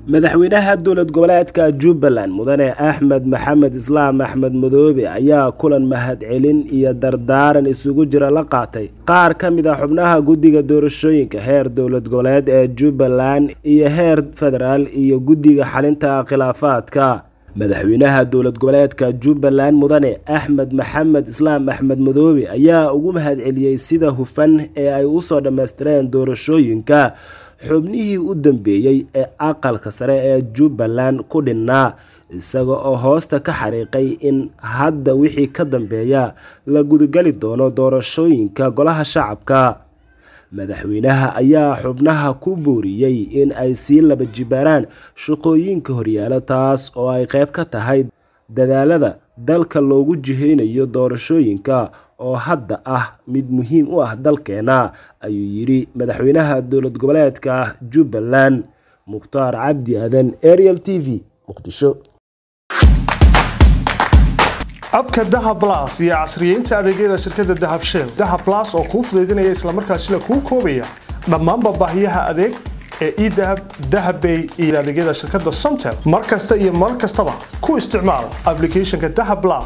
madaxweynaha dowlad goboleedka jubbaland mudane axmed maxamed islaam axmed madoobe ayaa kulan mahadcelin iyo dardaaran isugu jira la qaatay qaar ka mid a xubnaha guddiga doorashooyinka heer dowlad goboleed ee jubbaland iyo heer federaal iyo guddiga xalinta khilaafaadka madaxweynaha dowlad goboleedka jubbaland mudane axmed maxamed islaam axmed madoobe ayaa ugu mahadceliyey sida hufan ee ay usoo dhammaystireen doorashooyinka xubnihii u dambeeyey ee aqalka sare ee jubbaland ku dhinnaa isaga oo hoosta ka xariiqay in hadda wixii ka dambeeya la gudageli doono doorashooyinka golaha shacabka madaxweynaha ayaa xubnaha ku booriyey in ay sii laba jibaaraan shaqooyinka horyaala taas oo ay qayb ka tahay dadaalada dalka loogu jiheynayo doorashooyinka oo hadda ah mid muhiim u ah dalkeena ayuu yidhi madaxweynaha dowlad goboleedka jubbaland mukhtaar cabdi aadan ariel t v muqdisho abka dahab las iyo casriyeynta adeegyada shirkadda dahab shell dahab las oo kuu fudaydinaya islamarkaasina kuu koobaya dhammaanba baahiyaha adeeg ee edahab dahabbay iyo adeegyada shirkadda somtel mar kasta iyo mar kastaba ku isticmaal aplicathonka dahab las